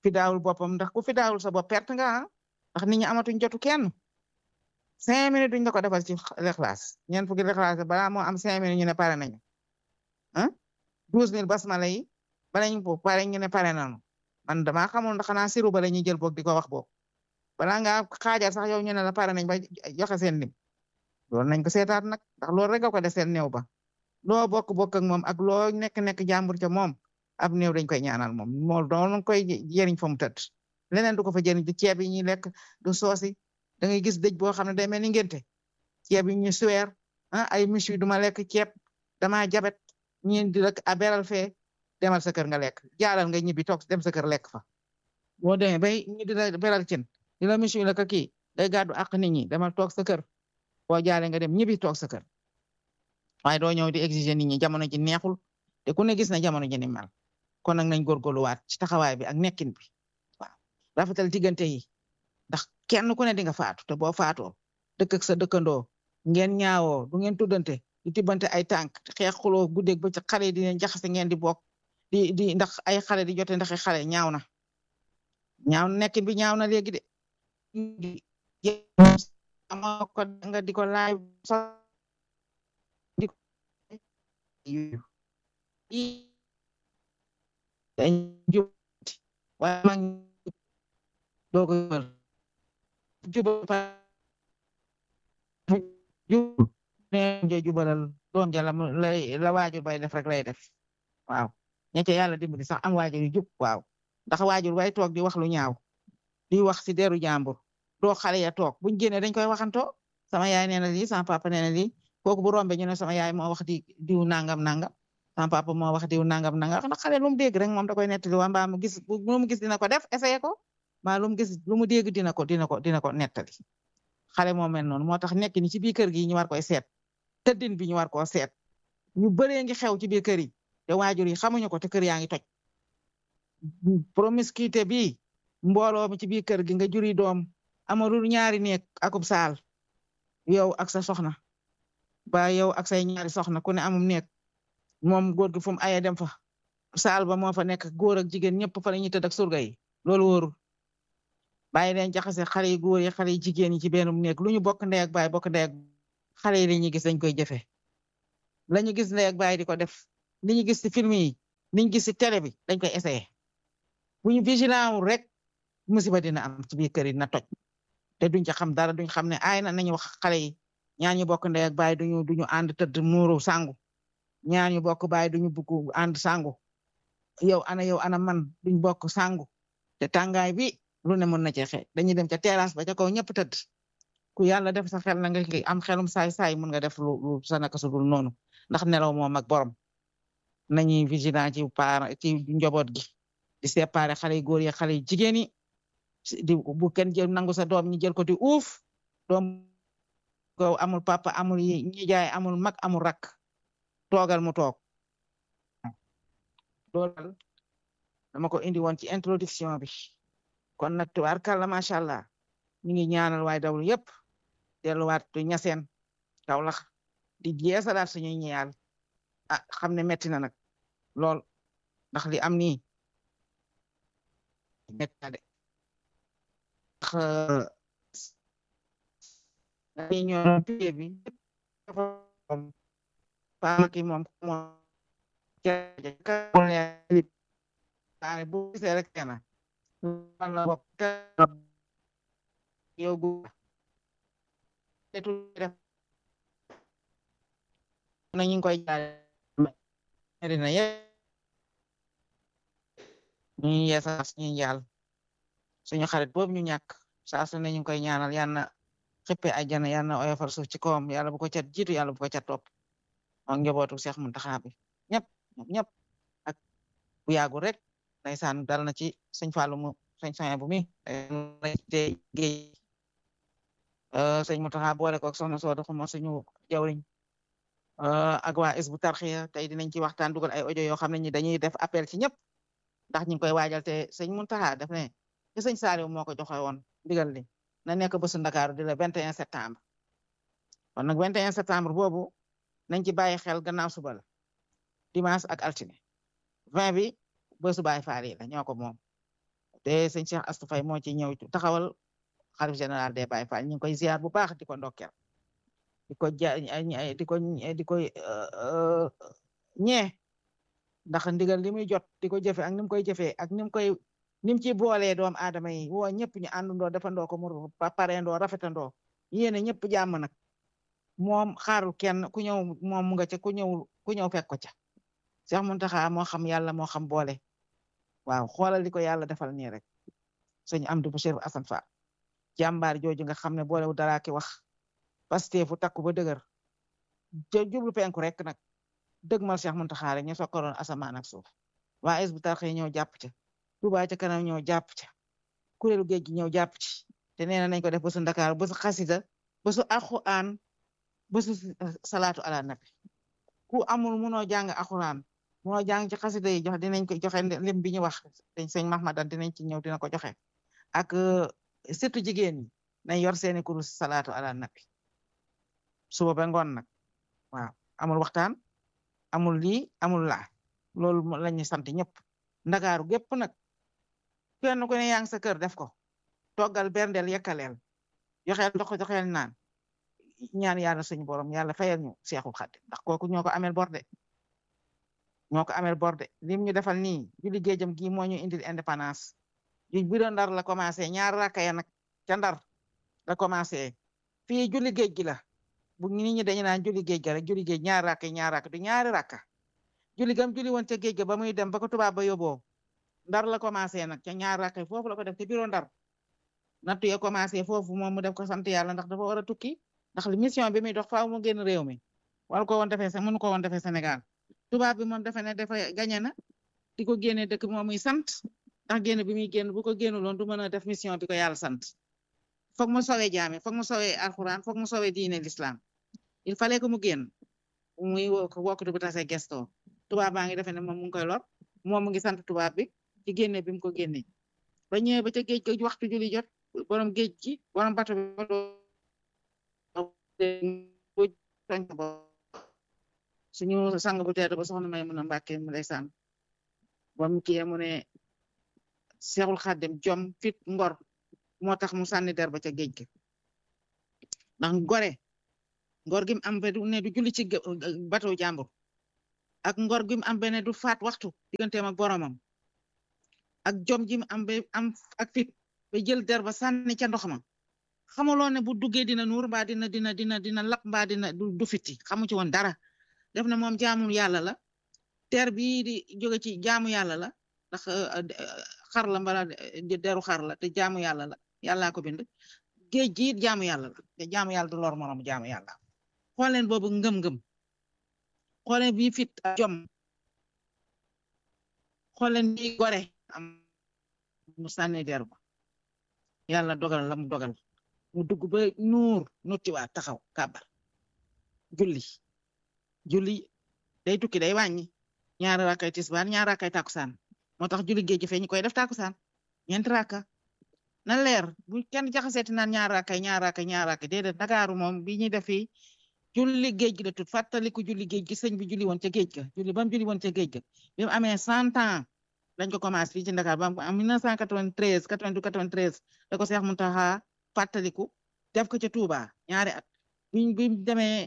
Speaker 1: fi daawul boppam ndax ku fi daawul sa bopp perte nga ah ndax nit ñi amatuñ jotu kenn cinq minutes duñ la ko defal ci lexlaas ñeent fukki lexlaas balaa moo am cinq minutes ñu ne pare nañu ah douze mille basmala yi bala ñu ko pare ñu ne pare nañu man damaa xamul ndax xanaa siru ba la ñuy jël boog di ko wax boog balaa ngaa xaajar sax yow ñu ne la pare nañ ba joxe seen lim loolu nañ ko seetaat nag ndax loolu rek nga ko def seen néew ba loo bokk bokk ak moom ak loo nekk nekk jàmbur ca moom ab néew dañ koy ñaanal moom moom doon koy jëriñ fa mu tëdd leneen du ko fa jëriñ du ceeb yi ñuy lekk du soosi da ngay gis dëj boo xam ne day mel ni ngénte ceeb yi ñu suweer ah ay michu duma lekk ceeb dama jabet ñeen di rek a beral fee demal sa kër nga lekk jaalal nga ñibbi toog dem sa kër lekk fa boo demee bay ñu di la beral cin di la michu la ka kii day gàddu ak nit ñi demal toog sa kër boo jaale nga dem ñibbi toog sa kër waaye doo ñëw di exiger nit ñi jamono ji neexul te ku ne gis na jamono ji ni mel kon nag nañ góorgóorluwaat ci taxawaay bi ak nekkin bi waaw rafetal diggante yi ndax kenn ku ne di nga faatu te boo faatoo dëkk ak sa dëkkandoo ngeen ñaawoo du ngeen tuddante di tibbante ay tànk xeex xuloo guddeeg ba ci xale yi di leen jaxase ngeen di bokk di di ndax ay xale di jote ndax ay xale ñaaw na ñaaw na nekkin bi ñaaw na léegi de amoo ko nga di ko laaj di ko dañ jub waaye mag doo ko jubal jubal pa jub ne jubalal doom ja la lay la waajur bay def rek lay def waaw ña ca yàlla dimbali sax am waajur yu jub waaw ndax waajur bay toog di wax lu ñaaw di wax si deru jàmbur doo xale ya toog buñ génnee dañ koy waxantoo sama yaay nee na lii sama papa nee na lii kooku bu rombe ñu ne sama yaay moo wax di diw nangam nangam sama papa moo wax diw nangam nangam ndax xale lu mu dégg rek moom da koy nettali waa mbaa mu gis lu mu gis dina ko def essayé ko mbaa lu mu gis lu mu dégg dina ko dina ko dina ko nettali xale moo mel noonu moo tax nekk ni ci biir kër gi ñu war koy seet tëddin bi ñu war koo seet ñu bëree ngi xew ci biir kër yi te waajur yi xamuñu ko te kër yaa ngi toj promiscuité bi mbooloo mi ci biir kër gi nga juri doom amalul ñaari néeg akub saal yow ak sa soxna ba yow ak say ñaari soxna ku ne amum néeg moom góor gi fu mu aye dem fa saal ba moo fa nekk góor ak jigéen ñëpp fa la ñuy tëdd ak surga yi loolu wóorul bàyyi leen jaxase xale yi góor yi xale yi jigéen yi ci benn néeg lu ñu bokk ndey ak baay bokk ndey ak xale yi la ñuy gis dañ koy jëfe la ñu gis ndey ak baay di ko def li ñu gis ci film yi li ñu gis ci télé bi dañ koy essayé bu ñu vigilant wul rek musiba dina am ci biir kër yi na toj te duñ ca xam dara duñ xam ne aay na nañu wax xale yi ñaan ñu bokk ndey ak baay duñu duñu ànd tëdd muuru sangu ñaan ñu bokk baay duñu bugg ànd sangu yow ana yow ana man duñ bokk sangu te tàngaay bi lu ne mën na cee xeex dañuy dem ca terrasse ba ca kaw ñëpp tëdd ku yàlla def sa xel na nga am xelum saay saay mun nga def lu lu sa naka su dul noonu ndax nelaw moom ak borom nañuy vigilant ci par ci njaboot gi di séparer xale yu góor yi xale yu jigéen yi di bu kenn jël nangu sa doom ñi jël ko di uuf doom ko amul papa amul ñi jaay amul mag amul rak toogal mu toog loolu dama ko indi woon ci introduction bi kon nag tubaarkàlla macha allah ñu ngi ñaanal waay dawlu yëpp delluwaat ñaseen Kawlax di jeesalaat suñuy ñeyal ah xam ne metti na nag lool ndax li am nii metti na de ndax ñoo pied bi paama ki moom moom waaye bu gisee rek kenn wala bokk yow gu def na ñu ngi koy jaay dina ye ñu yeesa suñu njaal suñu xarit boobu ñu ñàkk saa su ne ñu ngi koy ñaanal yal na xippe àjjana yal na oyofal suuf ci kawam yàlla bu ko cat jiitu yàlla bu ko cat topp ak njabootu Seex Muntaxa bi ñëpp ñëpp ak bu yàggu rek ndeysaan dal na ci sëñ Fallou mu sëñ soñ bu mi te géej sëñ Muntaxa boole ko ak soxna Soodu xuma suñu jawriñ ak waa is bu tarxiya tey dinañ ci waxtaan dugal ay audio yoo xam ne ñi dañuy def appel ci ñëpp ndax ñu ngi koy waajal te sëñ Muntaxa def ne te sëñ Saliou moo ko joxe woon ndigal li na nekk bésu Ndakaaru di le 21 septembre kon nag 21 septembre boobu nañ ci bàyyi xel gannaaw suba la dimanche ak altine 20 bi bésu Baay Faal yi la ñoo ko moom te sëñ Cheikh Astou Faye moo ci ñëw taxawal xalif général des Baye Fall ñu ngi koy ziar bu baax di ko ndokkeel di ko ja di ko di koy ñee ndax ndigal li muy jot di ko jëfe ak ni mu koy jëfee ak ni mu koy ni mu ci boolee doom aadama yi woo ñëpp ñu àndandoo defandoo ko mu pareendoo rafetandoo yéene ñëpp jàmm nag moom xaarul kenn ku ñëw moom mu nga ca ku ñëw ku ñëw fekk ko ca Cheikh Mountakha moo xam yàlla moo xam boole waaw xoolal di ko yàlla defal nii rek sëñ Amdi bu Cheikh Assane Fall jàmbaar jooju nga xam ne boolewu dara ki wax Pastef fu takku ba dëgër jublu penku rek nag dëgmal Cheikh Mountakha rek ñu sokkoroon asamaan ak suuf waa Hizbut Tarqiyyah ñëw jàpp ca Touba ca kanam ñëw jàpp ca kuréelu géej gi ñëw jàpp ci te nee nañ ko def bésu Ndakaar bésu xasida bésu alxuraan bésu salaatu ala nabi ku amul munoo jàng alxuraan munoo jàng ci xasida yi jox dinañ ko joxe lim bi ñu wax dañ sëñ Mahmadan dinañ ci ñëw dina ko joxe ak surtout jigéen ñi nañ yor seeni kurus salaatu ala nabi suba ba ngoon nag waaw amul waxtaan amul lii amul laa loolu la ñuy sant ñëpp ndakaaru gépp nag kenn ku ne yaa ngi sa kër def ko toggal berndeel yekkaleel joxeel ndox joxeel naan ñaan yàlla suñu borom yàlla fayal ñu Seexul Xaadim ndax kooku ñoo ko amel borde ñoo ko amel borde lim ñu defal nii julli géejam gi moo ñu indil indépendance ju bi doon ndar la commencé ñaar rakka ya nag ca ndar la commencé fii julli géej gi la bu nit ñi dañu naan julli géej ga rek julli géej ñaar rakka ñaar rakka du ñaari rakka julli gam julli woon ca géej ga ba muy dem ba ko tubaab ba yóbboo ndar la commencé nag ca ñaar rakka foofu la ko def te biro ndar nattu ya commencé foofu moom mu def ko sant yàlla ndax dafa war a tukki ndax li mission bi muy dox faaw mu génn réew mi wala ko woon defee sa mënu ko woon defee Sénégal tubaab bi moom defe ne dafa gañe na di ko génne dëkk moom muy sant ndax génn bi muy génn bu ko génnuloon du mën a def mission bi ko yàlla sant foog mu sowee jaame foog mu sowee alxuraan foog mu sowee diine l'islam il fallait que mu génn muy wokkatu bu tase gesto tubaab baa ngi defe ne moom mu ngi koy lor moom mu ngi sant tubaab bi ci génne bi mu ko génne ba ñëwee ba ca géej ga waxtu julli jot borom géej gi borom bato bi suñu sang bu tedd ba soxna may mun a mbàkke mu lay sànn bam kii mu ne Seexul Xaadim jom fit ngor moo tax mu sànni der ba ca géej gi ndax gore ngor gi mu am ba ne du julli ci bateau jàmbur ak ngor gi mu am ba ne du faat waxtu digganteem ak boromam ak jom ji mu am ba am ak fit ba jël der ba sànni ca ndox ma xamuloo ne bu duggee dina nuur mbaa dina dina dina dina lap mbaa dina du fiti xamu ci woon dara def na moom jaamu yàlla la ter bii di jóge ci jaamu yàlla la ndax xar la mbala deru xar la te jaamu yàlla la yàllaa ko bind géej gi jaamu yàlla la te jaamu yàlla du lor morom jaamu yàlla xool leen boobu ngëm-ngëm xool leen bii fit jom xool leen bii gore am mu sànni der ba yàlla dogal la mu dogal mu dugg ba nuur nuttiwaat taxaw kàbbar julli julli day tukki day wàññi ñaari rakkay tisbaar ñaari rakkay takusaan moo tax julli géej gi fee ñu koy def takusaan ñeenti rakka na leer bu kenn jaxaseeti naan ñaari rakkay ñaari rakkay ñaari rakkay déedéet Ndakaaru moom bi ñuy def fii julli géej gi la tut fàttaliku julli géej gi sëñ bi julli woon ca géej ga julli ba mu julli woon ca géej ga bi mu amee cent ans dañ ko commencé fii ci Ndakaar ba am 1993 92 93 da ko Seex Muntaxa fàttaliku def ko ca Touba ñaari at biñ bi demee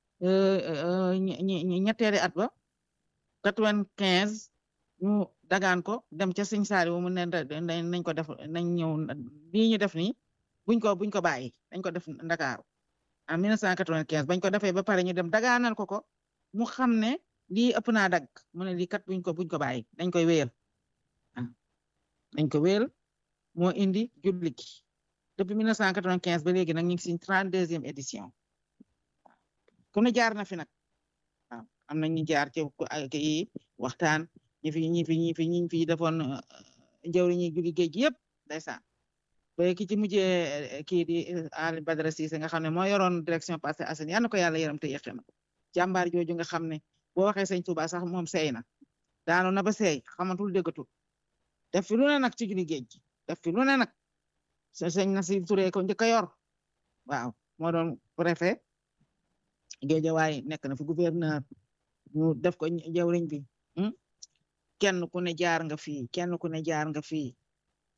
Speaker 1: ñetteeri at ba quatre-vingt-quinze ñu dagaan ko dem ca Sëñ Saaliw mu ne nañ ko def nañ ñëw lii ñu def nii buñ ko buñ ko bàyyi dañ ko def Ndakaaru en mille neuf cent quatre-vingt-quinze bañ ko defee ba pare ñu dem dagaanal ko ko mu xam ne lii ëpp naa dagg mu ne lii kat buñ ko buñ ko bàyyi dañ koy wéyal dañ ko wéyal moo indi julli gi depuis mille neuf cent quatre-vingt-quinze ba léegi nag ñu ngi si trente-deuxième édition ku ne jaar na fi nag waaw am na ñu jaar ci kii waxtaan ñi fi ñi fi ñi fi ñi fi defoon jawri ñi julli géej gi yëpp ndeysaan ba ki ci mujjee kii di Ali Badara Cissé nga xam ne moo yoroon direction Parcelles Assainies yal na ko yàlla yaram te yéex na jàmbaar jooju nga xam ne boo waxee sëñ Touba sax moom seey na daanu na ba seey xamatul déggatul def fi lu ne nag ci julli géej gi def fi lu ne nag sëñ Nasir Touré ko njëkk a yor waaw moo doon préfet Géejawaay nekk na fi gouverneur ñu def ko jawriñ bi kenn ku ne jaar nga fii kenn ku ne jaar nga fii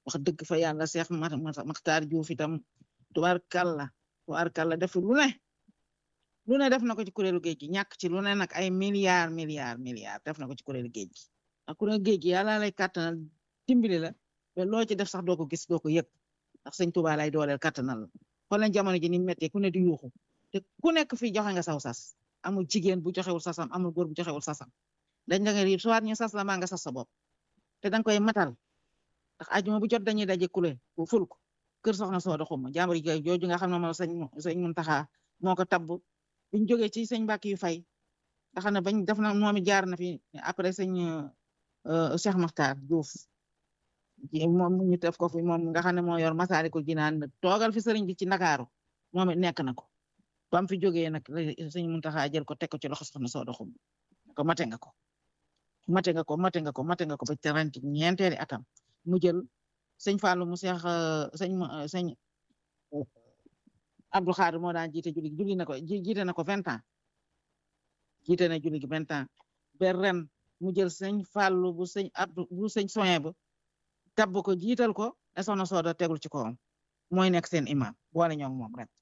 Speaker 1: wax dëgg fa yàlla Seex Maxtaar Juuf itam tubaarkàlla tubaarkàlla def lu ne lu ne def na ko ci kuréelu géej gi ñàkk ci lu ne nag ay milliards milliards milliards def na ko ci kuréelu géej gi ak kuréelu géej gi yàlla lay kàttanal dimbali la ba loo ci def sax doo ko gis doo ko yëg ndax sëñ Tuubaa lay dooleel kàttanal la xool leen jamono ji ni méttee ku ne di yuuxu te ku nekk fii joxe nga saw sas amul jigéen bu joxewul sasam amul góor bu joxewul sasam dañ da nga riib soit ñu sas la maa nga sas sa bopp te danga koy matal ndax ajuma bu jot dañuy daje kule bu ful ko kër soxna sooda xuma jàmbur yi jooju nga xam ne moom sëñ sëñ Muntaxa moo ko tabb biñ jógee ci sëñ Mbàkke yu fay nga xam ne bañ def na moom it jaar na fi après sëñ Cheikh Makhtar Diouf moom ñu def ko fi moom nga xam ne moo yor Masaalikul Jinaan toogal fi sëriñ bi ci Ndakaaru moom it nekk na ko bam fi jógee nag sëñ Muntaxa jël ko teg ko ci loxo soxna sooda xuma ko mate nga ko mate nga ko mate nga ko mate nga ko ba terenti ñeenteeri atam mu jël sëñ Fallou mu seex sëñ sëñ Abdou Khadre moo daan jiite julli julli na ko jiite na ko vingt ans jiite na julli gi vingt ans ba ren mu jël sëñ Fallou bu sëñ Abdou bu sëñ soin ba tabb ko jiital ko ne soxna sooda tegul ci kawam mooy nekk seen imam boole ñoo moom ren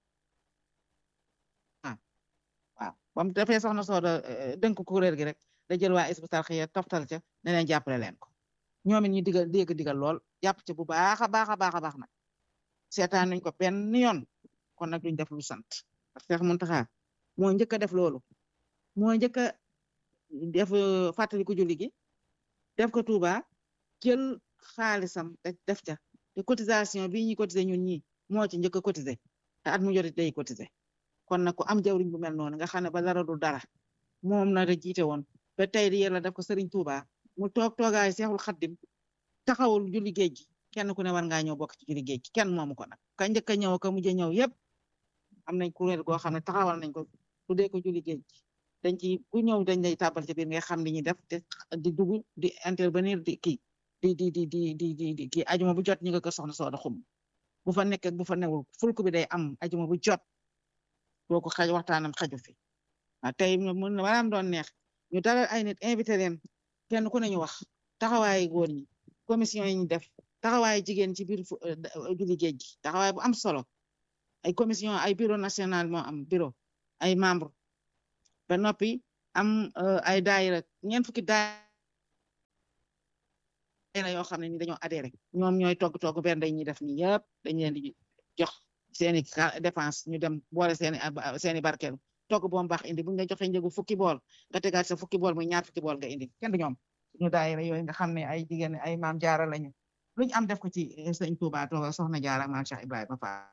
Speaker 1: ah waaw ba mu defee soxna sooda dënk kuréel gi rek da jël waa Hizbut Tarqiyyah toftal ca ne leen jàppale leen ko ñoom it ñu digal dégg digal lool jàpp ci bu baax a baax a baax a baax nag seetaan nañ ko benn yoon kon nag duñ def lu sant parce que Muntaxa moo njëkk a def loolu moo njëkk a def fàttali ko julli gi def ko Touba jël xaalisam def ca te cotisation bi ñuy cotiser ñun ñi moo ci njëkk a cotiser te at mu jot day cotiser kon nag ku am jawriñ bu mel noonu nga xam ne ba dara du dara moom na da jiite woon ba tey di yàlla def ko Serigne Touba mu toog toogaay Seexul Xaddim taxawul julli géej gi kenn ku ne war ngaa ñëw bokk ci julli géej gi kenn moomu ko nag ka njëkk a ñëw ka mujj a ñëw yëpp am nañ kuréel goo xam ne taxawal nañ ko tuddee ko julli géej gi dañ ci ku ñëw dañ lay tàbbal ci biir nga xam li ñuy def te di dugg di intervenir di kii di di di di di di di kii ajuma bu jot ñi nga ko soxna sooda xum bu fa nekk bu fa newul fulku bi day am ajuma bu jot boo ko xaj waxtaanam xaju fi waaw tey mën na waraam doon neex ñu dalal ay nit invité leen kenn ku ne ñu wax taxawaayu góor ñi commission yi ñu def taxawaayu jigéen ci biir julli géej gi taxawaay bu am solo ay commission ay bureau national moo am bureau ay membre ba noppi am ay daayira ñeent fukki daayira yoo xam ne ni dañoo adhéré ñoom ñooy togg togg benn day ñuy def ni yëpp dañ leen di jox seeni dépense ñu dem boole seeni seeni barkeelu togg boom baax indi buñ la joxe njëgu fukki bool nga tegaat sa fukki bool muy ñaar fukki bool nga indi kenn du ñoom suñu daayira yooyu nga xam ne ay jigéen ay maam jaara lañu luñ am def ko ci sëñ Tuuba tooga soxna jaara maam Cheikh Ibrahima Fall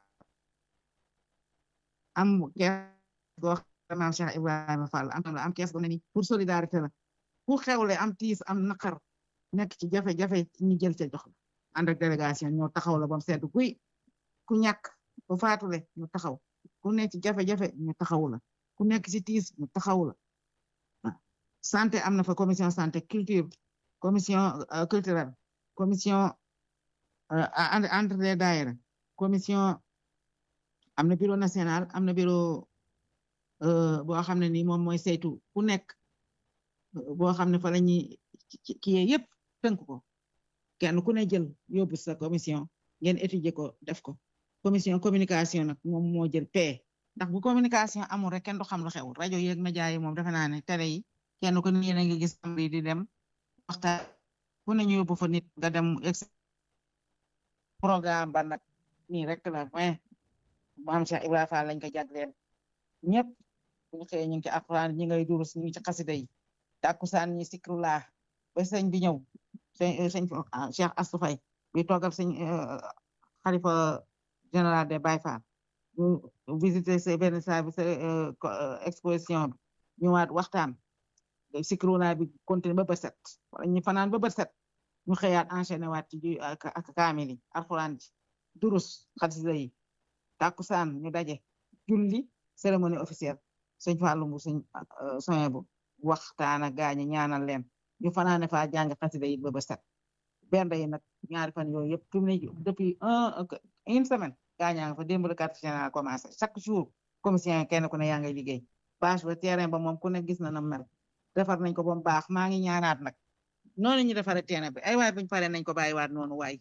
Speaker 1: am kees goo maam Cheikh Ibrahima Fall am la am kees go ne ni pour solidarité la ku xewle am tiis am naqar nekk ci jafe-jafe ñu jël ca jox la ànd ak délégation ñoo taxaw la bam seddu guy ku ñàkk ku faatule ñu taxaw ku nekk ci jafe-jafe ñu taxaw la ku nekk ci tiis ñu taxaw la santé am na fa commission santé culture commission culturelle commission entre les daayira commission am na bureau national am na bureau boo xam ne ni moom mooy saytu ku nekk boo xam ne fa la ñuy kii yëpp tënk ko kenn ku ne jël yóbbu sa commission ngeen étudier ko def ko commission communication nag moom moo jël paie ndax bu communication amul rek kenn du xam lu xew rajo yeeg média yi moom defe naa ne télé yi kenn ku ne yéen a ngi gis am di dem waxtaan ku ne ñu yóbbu fa nit nga dem programme ba nag nii rek la mais maam Cheikh Ibrahima Fall lañ ko jagleel ñëpp bu ñu xëyee ñu ngi ci alxuraan ñi ngay durus ñu ngi ci xasida yi tàkkusaan ñi sikrullah ba sëñ bi ñëw sëñ sëñ Cheikh Astou Faye bi toogal sëñ xalifa général de Baye Fall ñu visité sa benn saa bi sa exposition bi ñëwaat waxtaan sikrullah bi continué ba bët set wala ñu fanaan ba bët set ñu xëyaat enchaîné waat ci ak kaamil yi alxuraan ji durus xasida yi tàkkusaan ñu daje julli cérémonie officielle sëñ Fallou mu sëñ soin bu waxtaan ak gaañi ñaanal leen ñu fanaane fa jàng xasida yi ba ba set benn yi nag ñaari fan yooyu yëpp fi mu ne depuis un une semaine gaañaa nga fa démb le quartier général commencé chaque jour commission kenn ku ne yaa ngay liggéey bâche ba terrain ba moom ku ne gis na na mel defar nañ ko ba mu baax maa ngi ñaanaat nag noonu ñu defaree terrain bi ay waay buñ paree nañ ko bàyyiwaat noonu waay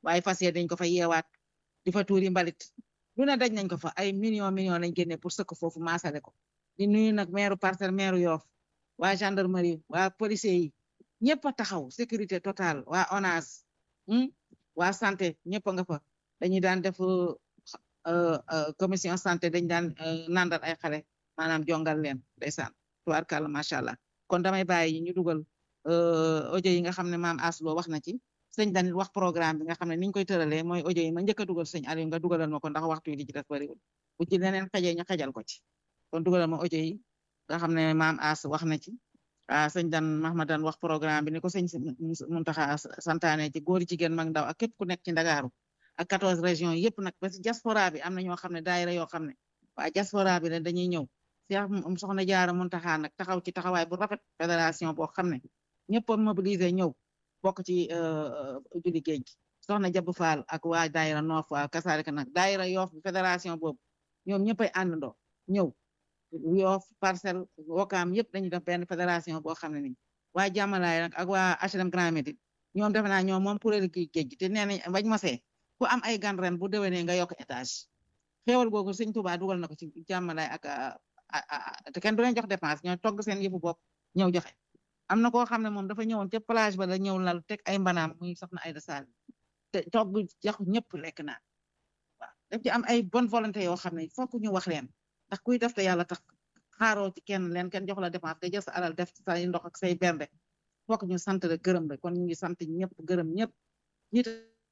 Speaker 1: waaye fas yéene dañ ko fa yeewaat di fa tuuri mbalit lu ne daj nañ ko fa ay million million lañ génne pour sëkk foofu maasale ko di nuyu nag maire parcelle maire Yoff waa gendarmerie waa policier yi ñëpp a taxaw sécurité totale waa ONAS waa santé ñëpp a nga fa dañuy daan def commission santé dañ daan nandal ay xale maanaam jongal leen ndeysaan tubaarkàlla macha allah kon damay bàyyi ñu dugal audio yi nga xam ne maam Aslo wax na ci sëñ Danil wax programme bi nga xam ne niñ koy tëralee mooy audio yi ma njëkk a dugal sëñ Aliou nga dugalal ma ko ndax waxtu yi di ci def bariwul bu ci leneen xajee ñu xajal ko ci kon dugalal ma audio yi nga xam ne maam As wax na ci ah sëñ Dan Mahmadan wax programme bi ni ko sëñ Muntaxa santaane ci góor jigéen mag ndaw ak képp ku nekk ci Ndakaaru ak 14 régions yëpp nag ba ci diaspora bi am na ñoo xam ne daayira yoo xam ne waa diaspora bi la dañuy ñëw Cheikh soxna Jaara Muntaxa nag taxaw ci taxawaay bu rafet fédération boo xam ne ñëpp a mobilisé ñëw bokk ci julli géej gi soxna Jabu Faal ak waa daayira Noof waa kasaalika nag daayira Yoof bi fédération boobu ñoom ñëppay àndandoo ñëw Yoof Parcelles Wakaam yëpp dañuy def benn fédération boo xam ne nii waa jàmmalaay nag ak waa HLM Grand Médine ñoom defe naa ñoom moom kuréelu géej gi te nee nañ bañ mosee ku am ay gan ren bu déwénee nga yokk étage xéewal googu sëñ Tuubaa dugal na ko ci jàmmalaay ak te kenn du leen jox dépense ñoo togg seen yëfu bopp ñëw joxe am na koo xam ne moom dafa ñëwoon ca plage ba la ñëw lal teg ay mbanaam muy soxna Ayda Sall te togg jox ñëpp lekk naa waaw daf ci am ay bonne volonté yoo xam ne fokk ñu wax leen ndax kuy def te yàlla tax xaaroo ci kenn leen kenn jox la dépense nga jël sa alal def ci say ndox ak say bernde fokk ñu sant la gërëm la kon ñu ngi sant ñëpp gërëm ñëpp ñit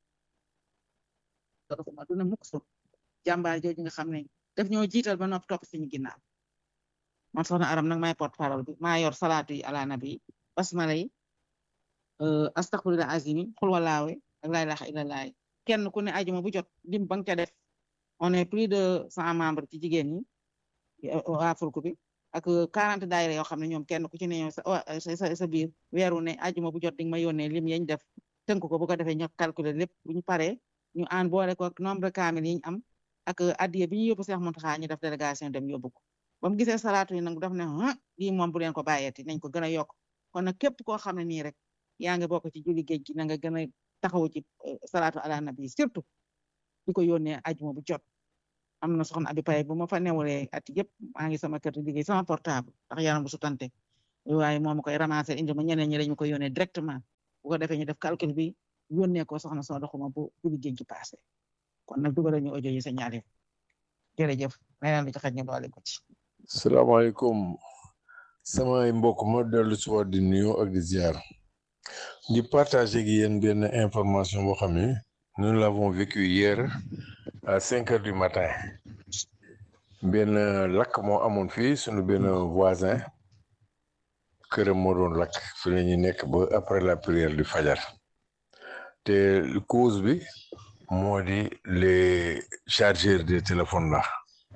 Speaker 1: dofuma du ne mukk su jàmbaar jooju nga xam ne daf ñoo jiital ba nopp topp suñu ginnaaw man soxna aram nag may porte parole bi maa yor salaatu yi ala nabi basmala yi astaghfirullah azimi xul walaawe ak laa ilaaha illallah kenn ku ne ajuma bu jot lim ba nga ca def on est plus de cent membres ci jigéen ñi waa fulku bi ak quarante daayira yoo xam ne ñoom kenn ku ci ne ñoom sa sa sa biir weeru ne ajuma bu jot di nga ma yónnee lim yañ def tënk ko bu ko defee ñu calculer lépp bu ñu paree ñu aan boole ko nombre kaamil yi ñu am ak addiye bi ñu yóbbu Seex Muntaxa ñu def délégation dem yóbbu ko ba mu gisee salaatu yi nag daf ne ah lii moom bu leen ko bàyyeeti nañ ko gën a yokk kon nag képp koo xam ne nii rek yaa ngi bokk ci julli géej gi na nga gën a taxaw ci salaatu ala nabi surtout di ko yónnee ajuma bu jot am na soxna abi pay bu ma fa newulee at yëpp maa ngi sama kër di liggéey sama portable ndax yaram bu su tante waaye moom ma koy ramasser indi ma ñeneen ñi dañu ko yónnee directement bu ko defee ñu def calcul bi yónnee ko soxna soo doxuma bu julli géej gi passé kon nag dugal ñu audio yi sa ñaari jërëjëf leneen lu ci xaj ñu doole ko ci
Speaker 2: salaamaaleykum samay mbokk ma dellu si waat di nuyu ak di ziar di partager gi yéen benn information boo xam ne nous l'avons vécu hier à cinq heures du matin benn lakk moo amoon fii sunu benn voisin këram moo doon lakk fi la ñuy nekk ba après la prière du fajar te cause bi moo di les chargeurs des téléphones là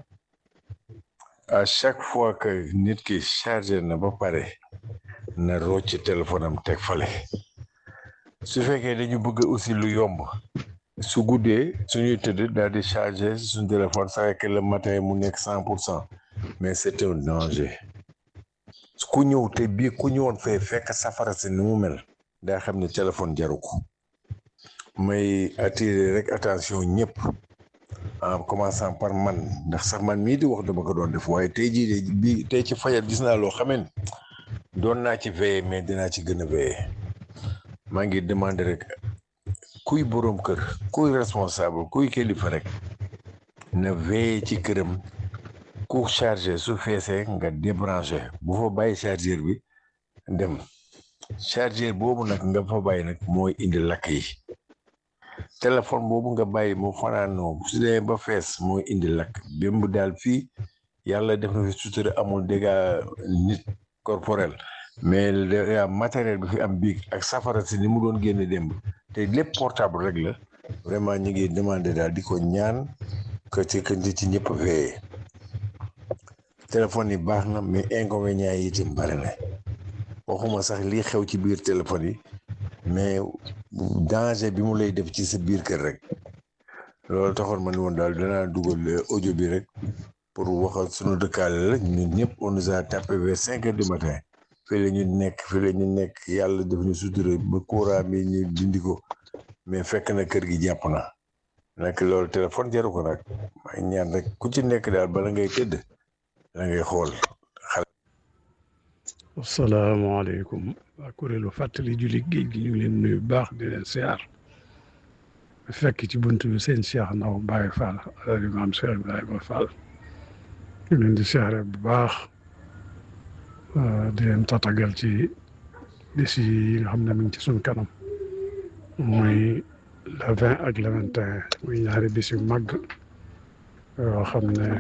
Speaker 2: à chaque fois que nit ki chargé na ba pare na rocc téléphone am teg fale su fekkee dañu bëgg aussi lu yomb su guddee suñuy tëdd daal di chargé suñu téléphone saa que le matin mu nekk cent pour cent mais c'est un danger ku ñëw te bii ku ñëwoon fee fekk safara si ni mu mel daa xam ne téléphone jaru ko may attirer rek attention ñëpp en commençant par man ndax sax man mii di wax dama ko doon def waaye tey jii de bi tey ci fajar gis naa loo xamee ne doon naa ci veiller mais dinaa ci gën a veiller maa ngi demander rek kuy boroom kër kuy responsable kuy kilifa rek na veiller ci këram ku chargé su feesee nga débranché bu fa bàyyi chargeur bi dem chargeur boobu nag nga fa bàyyi nag mooy indi lakk yi téléphone boobu nga bàyyi mu fanaanoo su dee ba fees mooy indi lakk bémb daal fii yàlla def na fi sutura amul dégâts nit corporel mais dégâts matériel bi fi am biig ak safara si ni mu doon génne démb te lépp portable rek la vraiment ñu ngi demandé daal di ko ñaan que ci que ci ñëpp veillé téléphone yi baax na mais inconvénients yi itam bari na waxuma sax lii xew ci biir téléphone yi mais danger bi mu lay def ci sa biir kër rek loolu taxoon ma ne woon daal danaa dugal audio bi rek pour waxal sunu dëkkaale la ñun ñëpp on nous a tapé vers cinq heures du matin fii la ñu nekk fii la ñu nekk yàlla def ñu sutura ba courant bi ñu dindi ko mais fekk na kër gi jàpp na nag loolu téléphone jaru ko nag may ñaan rek ku ci nekk daal bala ngay tëdd la ngay xool
Speaker 3: asalaamaaleykum waa kuréelu fàttali julli géej gi ñu ngi leen nuyu bu baax di leen siyaar fekk ci buntu bi seen Cheikh Ndaw Baye Fall alal imaam Cheikh Ibrahima Fall ñu leen di siyaare bu baax di leen tatagal ci bis yi nga xam ne mi ngi ci suñ kanam muy le vingt ak le vingt et un muy ñaari bis yu màgg yoo xam ne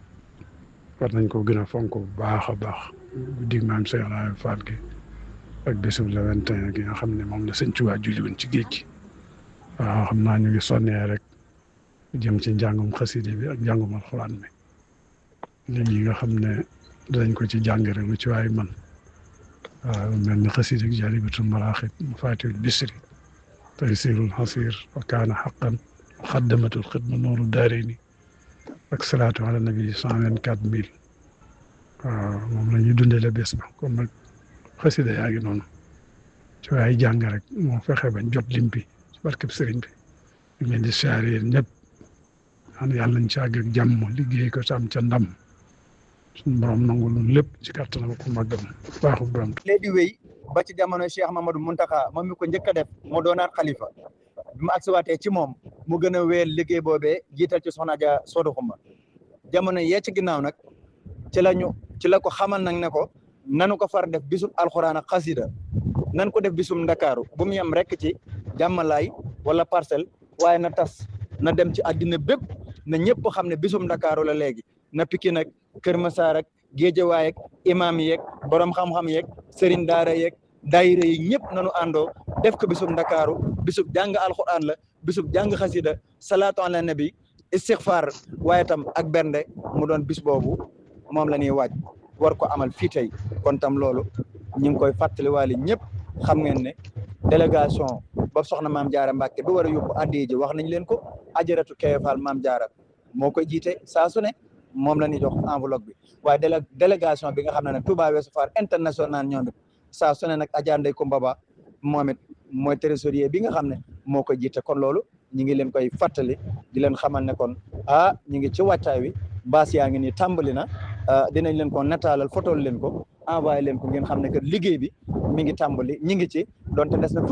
Speaker 3: war nañ ko gën a fonk bu baax a baax guddig maam Cheikh Ibrahima Fall gi ak bisu le vingt et un gi nga xam ne moom la sëñ Tuubaa julli woon ci géej gi waaw xam naa ñu ngi sonnee rek jëm ci njàngum xaside bi ak njàngum alxuraan bi léegi nga xam ne danañ ko ci jàng rek lu ci waay man waaw mel ni xaside ak jaalibatul maraaxib mafaatihul bisri taysirul xasir wa kaana xaqan muxaddamatul xidma nooru daarayni ak salaatu ala nabi cent vingt quatre mille waaw moom la ñuy dundale bés ba kon nag xasida yaa ngi noonu ci waay jàng rek moo fexe bañ jot lim bi ci barkeb sëriñ bi ñu leen di siyaare yéen ñëpp xam yàlla nañ ci àgg ak jàmm liggéey ko am ca ndam suñu borom nangu lu lépp ci kàttanam ko màggam baaxu borom
Speaker 4: léegi di wéy ba ci jamono Cheikh Mamadou Muntaxa moom mi ko njëkk a def mu doonaat xalifa bi mu agsiwaatee ci moom mu gën a wéyal liggéey boobee jiital ci soxna Dia Sodo Xuma jamono yee ci ginnaaw nag ci la ñu ci la ko xamal nag ne ko nanu ko far def bisum alxuraan ak xasida nan ko def bisum ndakaaru bu mu yem rek ci jàmmalaay wala parcelle waaye na tas na dem ci àddina bépp na ñëpp xam ne bisum ndakaaru la léegi na Pikine nag Kër Masaar ak Géejawaay ak imaam yeeg borom xam-xam yeeg sëriñ daara yeeg daayira yi ñëpp nanu àndoo def ko bisum ndakaaru bisub jàng alxuraan la bisub jàng xasida salaatu ala nabi istixfaar waaye tam ak bernde mu doon bis boobu moom la ñuy waaj war ko amal fii tey kon tam loolu ñu ngi koy fàttaliwaale ñëpp xam ngeen ne délégation ba soxna maam jaara Mbàkke bi war a yóbbu addiya ji wax nañ leen ko ajaratu Kewefal maam jaara moo koy jiite saa su ne moom la ñuy jox enveloppe bi waaye délé délégation bi nga xam ne ne Touba Ouest Foire international ñoom it saa su ne nag Adja Ndeye Koumba Ba moom it mooy trésorier bi nga xam ne moo koy jiite kon loolu ñi ngi leen koy fàttali di leen xamal ne kon ah ñi ngi ci wàccaay wi baas yaa ngi nii tàmbali na dinañ leen ko nataalal fotol leen ko envoyé leen ko ngeen xam ne que liggéey bi mi ngi tàmbali ñi ngi ci donte des na